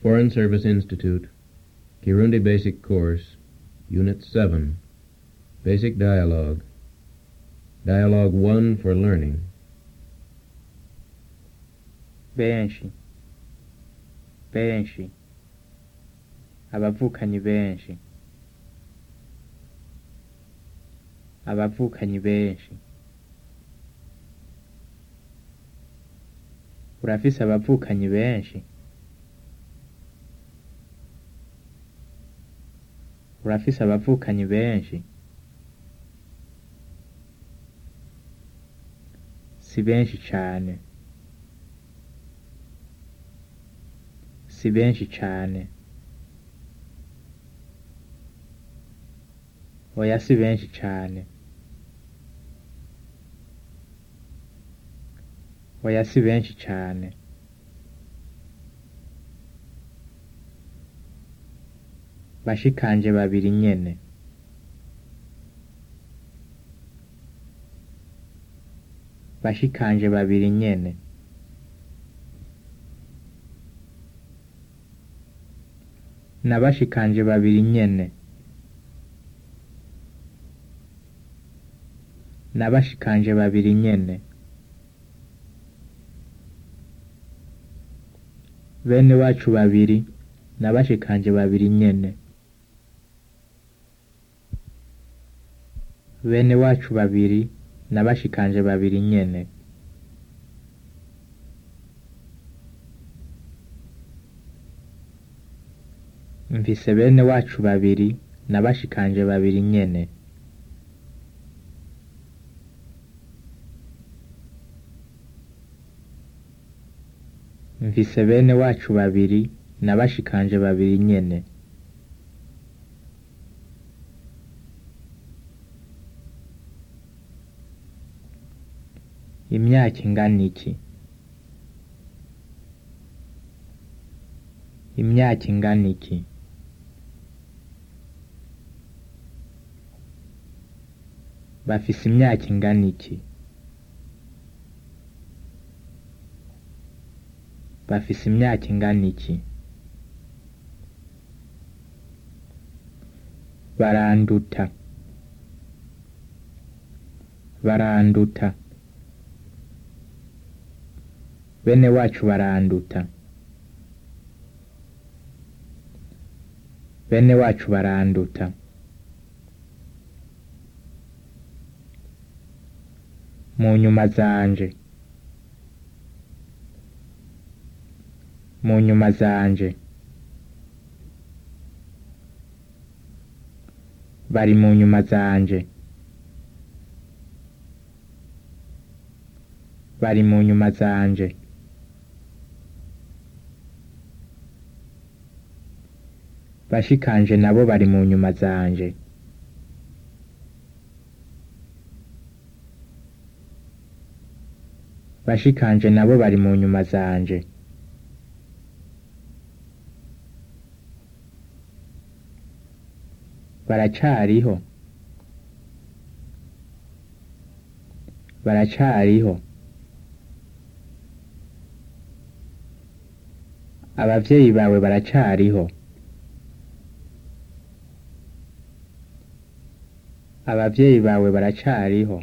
Foreign Service Institute, Kirundi Basic Course, Unit 7, Basic Dialogue, Dialogue 1 for Learning. benshi benshi abavukanyi benshi abavukanyi benshi urafise abavukanyi benshi urafise abavukanyi benshi si benshi cane si benshi cane oya si benshi cane oya si benshi cane bashikanje babiri nyene bashikanje babiri nyene nabashikanje babiri nyene nabashikanje babiri nyene bene wacu babiri nabashikanje babiri nyene bene wacu babiri nabashikanje babiri nyene mfise bene wacu babiri nabashikanje babiri nyene mfise bene wacu babiri nabashikanje babiri nyene imyaka ingana iki imyaka ingana iki bafise imyaka ingana iki bafise imyaka ingana iki baranduta baranduta bene wacu baranduta bene wacu baranduta mu nyuma zanje mu nyuma zanje bari mu nyuma zanje bari mu nyuma zanje bashikanje nabo bari mu nyuma zanje bashikanje nabo bari mu nyuma zanje baracariho baracariho abavyeyi bawe baracariho abavyeyi bawe baracariho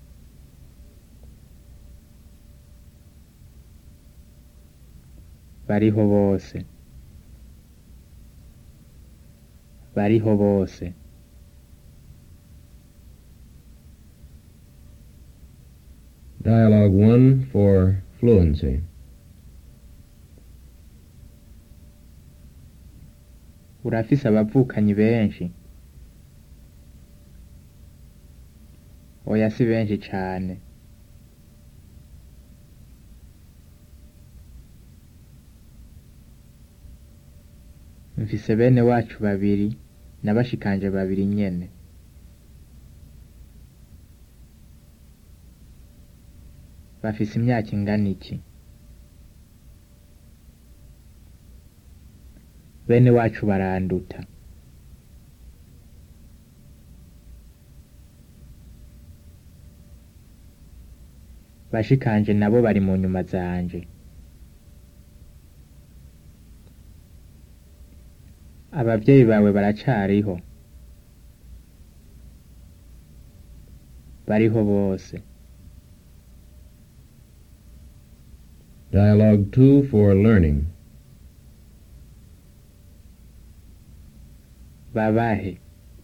bariho bose bariho bose Dialogue 1 for Fluency. urafise abavukanyi benshi oya si benshi cane mfise bene wacu babiri nabashikanje babiri nyene bafise imyaka ingana iki bene wacu baranduta bashikanje nabo bari mu nyuma zanje ababyeyi bawe baracariho bariho bose Dialogue 2 for learning. babahe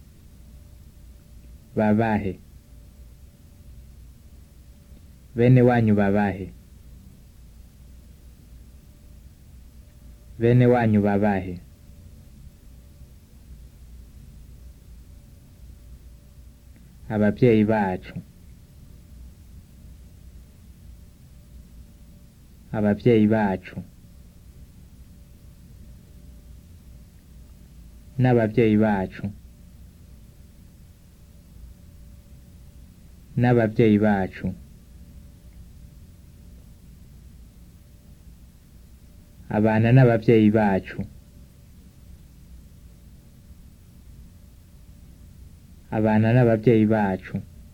babahe bene wanyu babahe bene wanyu babahe ababyeyi bacu ababyeyi bacu n'ababyeyi bacu n'ababyeyi bacu abana n'ababyeyi bacu abana n'ababyeyi bacu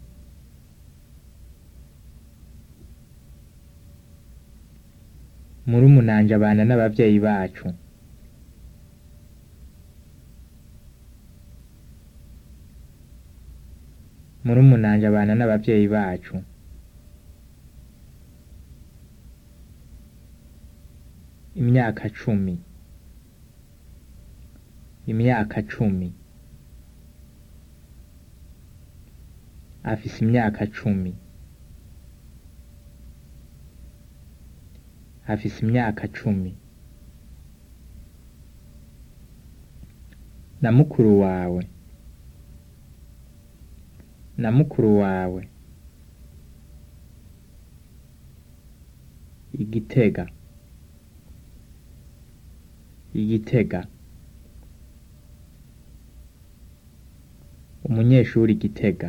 murumunanje abana n'ababyeyi bacu murumunanje abana n'ababyeyi bacu imyaka cumi imyaka cumi afise imyaka cumi afise imyaka cumi na mukuru wawe na mukuru wawe igitega igitega umunyeshuri igitega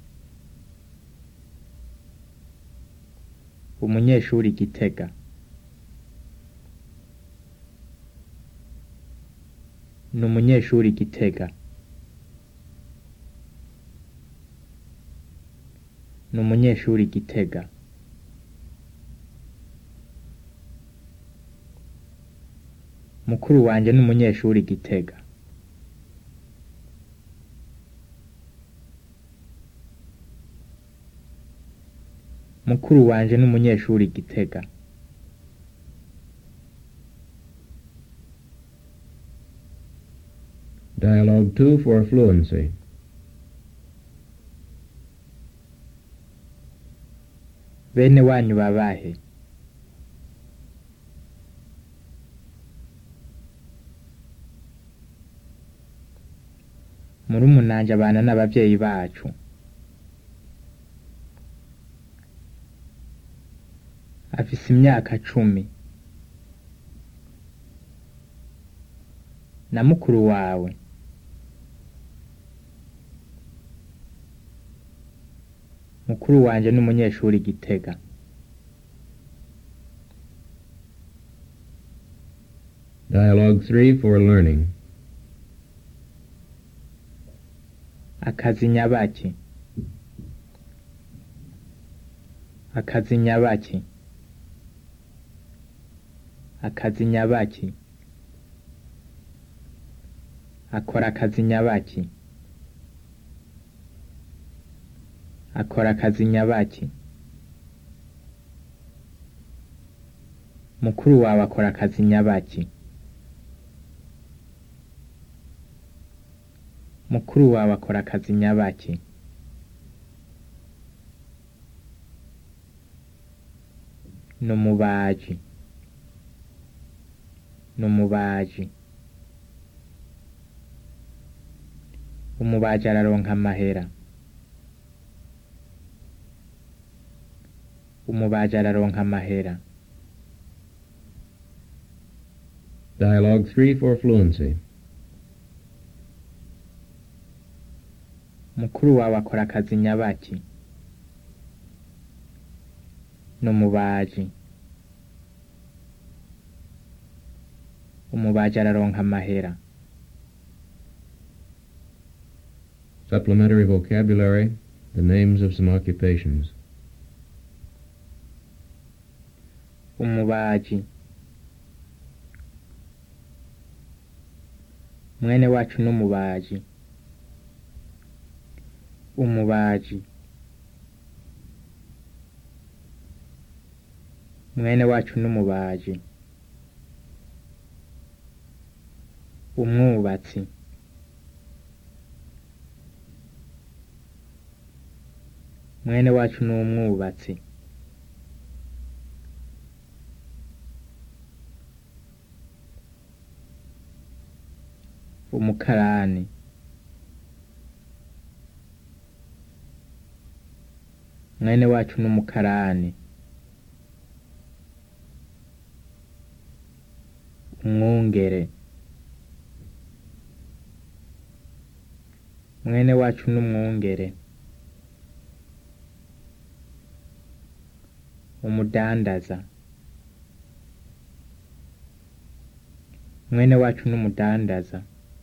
umunyeshuri igitega ni umunyeshuri igitega ni umunyeshuri igitega mukuru wanjye ni umunyeshuri igitega mukuru wanjye ni umunyeshuri igitega Dialogue 2 for fluency. bene wanyu babahe murumunanje abana n'ababyeyi bacu afise imyaka cumi na mukuru wawe mukuru wanje ni umunyeshuri igitega Dialogue 3 for learning. akazi nyabaki akazi nyabaki akazi nyabaki akora akazi nyabaki akora akazi nyabaki mukuru wawe akora akazi nyabaki mukuru wawe akora akazi nyabaki ni umubaji ni umubaji umubaji araronka amahera umubaji araronka amahera Dialogue 3 for fluency. mukuru wawe akora akazi nyabaki ni umubaji umubaji araronka amahera Supplementary vocabulary, the names of some occupations. umubaji mwene wacu n'umubaji umubaji mwene wacu n'umubaji umwubatsi mwene wacu n'umwubatsi umukarani mwene wacu n'umukarani umwungere mwene wacu n'umwungere umudandaza mwene wacu n'umudandaza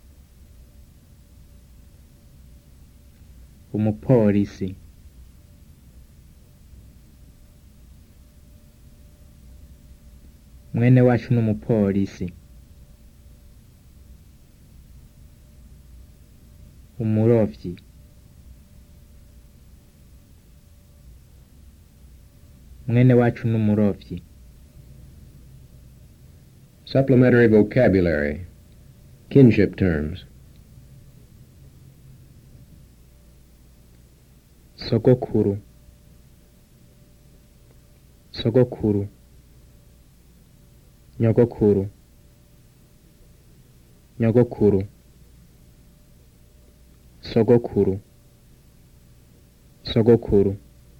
umupolisi mwene wacu n'umupolisi umurovyi mwene wacu n'umurovyi Supplementary vocabulary. Kinship terms. sogokuru sogokuru nyogokuru nyogokuru sogokuru sogokuru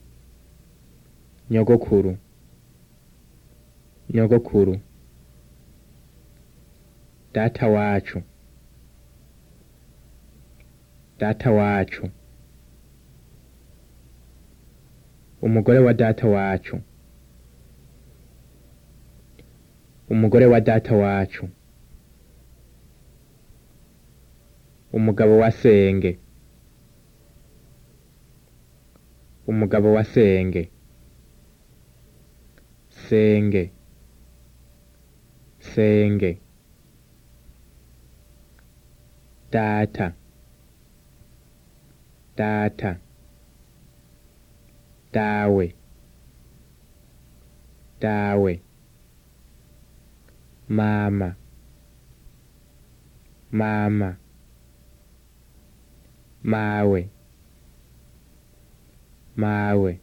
nyogokuru nyogokuru data wacu data wacu umugore wa data wacu umugore wa data wacu umugabo wa senge umugabo wa senge senge senge data data dawe dawe mama mama mawe mawe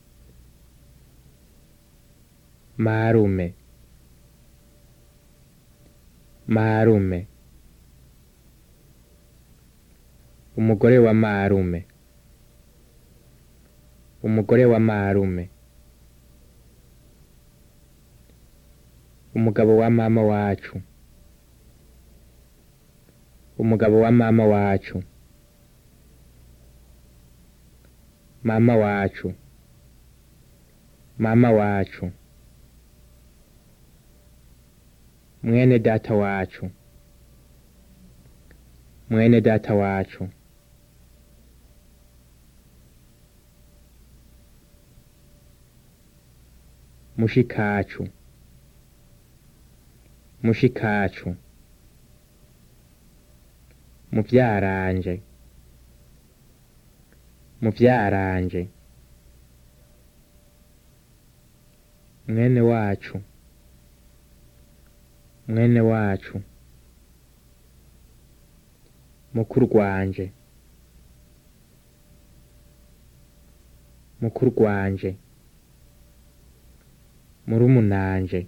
marume marume umugore wa marume umugore wa marume umugabo wa mama wacu umugabo wa mama wacu mama wacu mama wacu mwene data wacu mwene data wacu mushikacu mushikacu muvyaranje muvyaranje mwene wacu mwene wacu mukuru gwanje mukuru gwanje murumunanje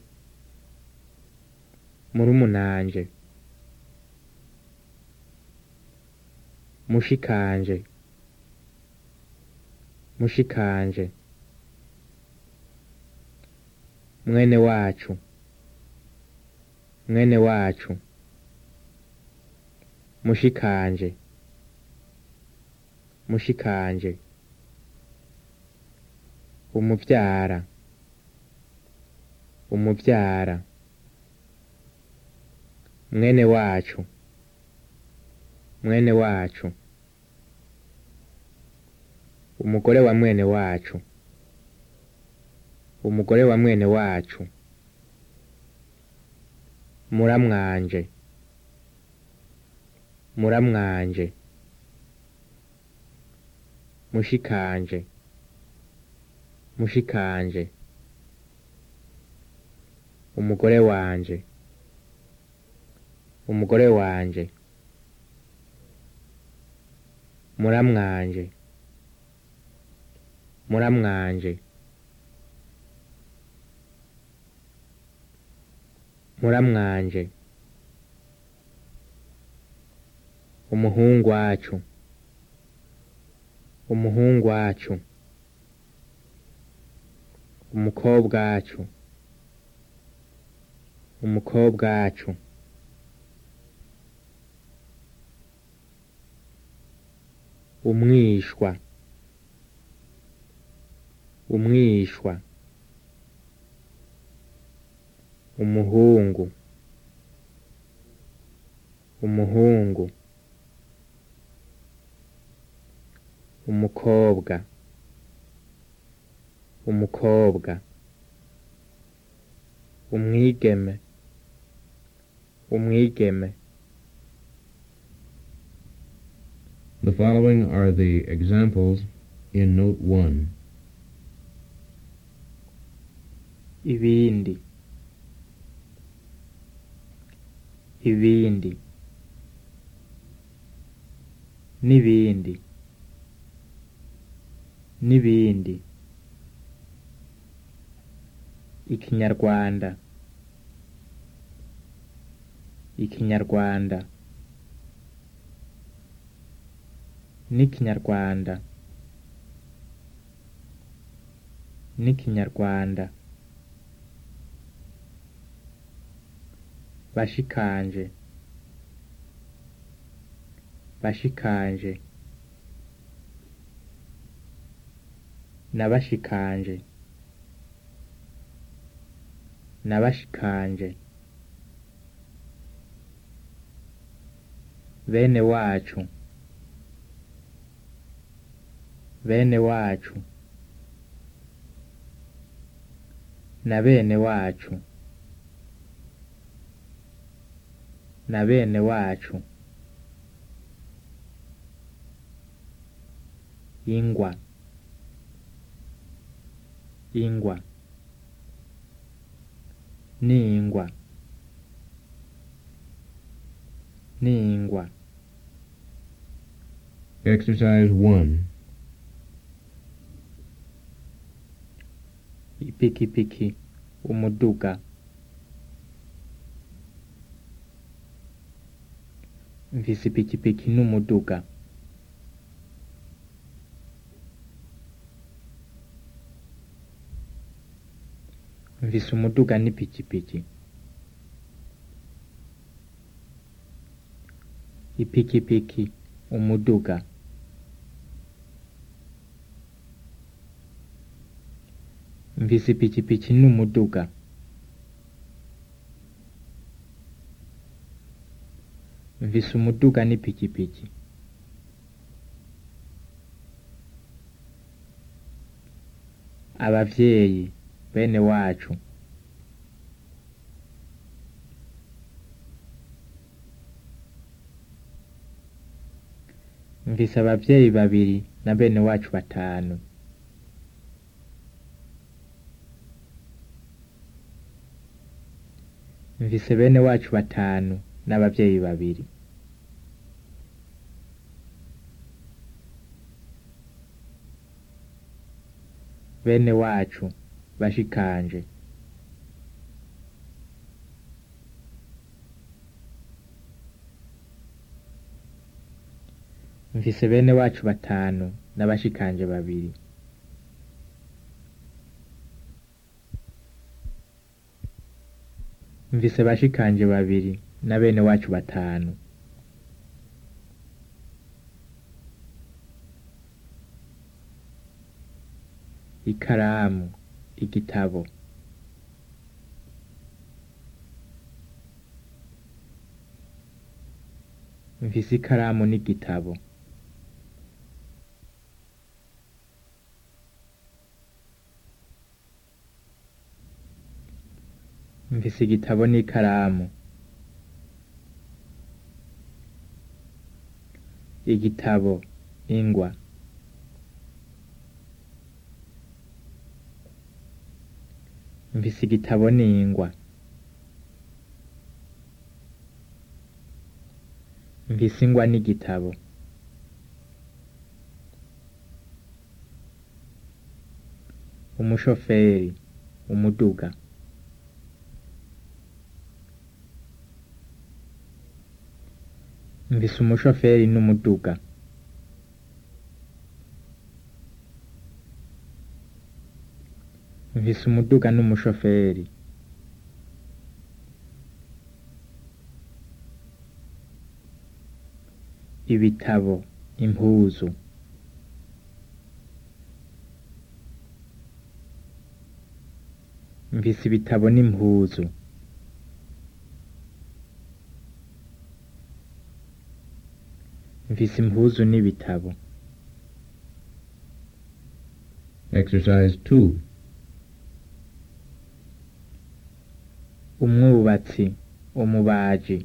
murumunanje mushikanje mushikanje mwene wacu mwene wacu mushikanje mushikanje umuvyara umuvyara mwene wacu mwene wacu umugore wa mwene wacu umugore wa mwene wacu muramwanje muramwanje mushikanje mushikanje umugore wanje umugore wanje muramwanje muramwanje muramwanje umuhungu wacu umuhungu wacu umukobwa wacu umukobwa wacu umwishwa umwishwa umuhungu umuhungu umukobwa umukobwa umwigeme umwigeme The following are the examples in Note 1. ibindi ibindi n'ibindi n'ibindi ikinyarwanda ikinyarwanda n'ikinyarwanda n'ikinyarwanda bashikanje bashikanje nabashikanje nabashikanje bene wacu bene wacu na bene wacu na bene wacu ingwa ingwa n'ingwa n'ingwa Exercise 1. ipikipiki umuduga mfise ipikipiki n'umuduga mfise umuduga n'ipikipiki ipikipiki umuduga mfise ipikipiki n'umuduga mfise umuduga n'ipikipiki abavyeyi bene wacu mfise abavyeyi babiri na bene wacu batanu mfise bene wacu batanu n'abavyeyi babiri bene wacu bashikanje mfise bene wacu batanu n'abashikanje babiri mfise bashikanje babiri na bene wacu batanu ikaramu igitabo mfise ikaramu n'igitabo mfise igitabo n'ikaramu igitabo ingwa mfise igitabo n'ingwa mfise ingwa n'igitabo umushoferi umuduga mfise umushoferi n'umuduga mfise umuduga n'umushoferi ibitabo impuzu mfise ibitabo n'impuzu mfise impuzu n'ibitabo Exercise 2. umwubatsi umubaji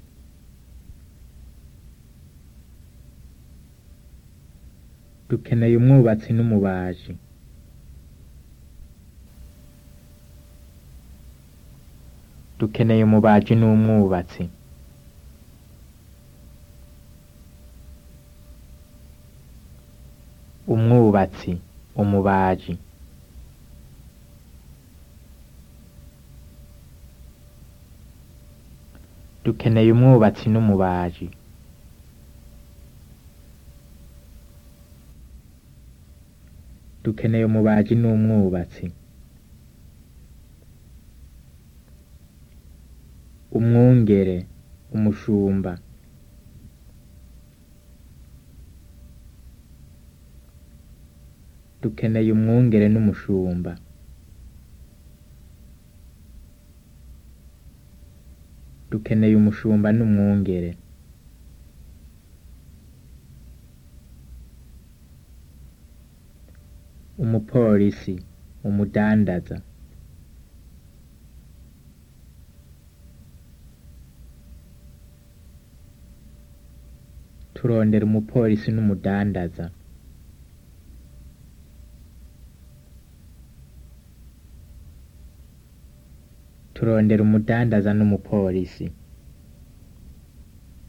dukeneye umwubatsi n'umubaji dukeneye umubaji n'umwubatsi umwubatsi umubaji dukeneye umwubatsi n'umubaji dukeneye umubaji n'umwubatsi umwungere umushumba dukeneye umwungere n'umushumba dukeneye umushumba n'umwungere umupolisi umudandaza turondera umupolisi n'umudandaza turondera umudandaza n'umupolisi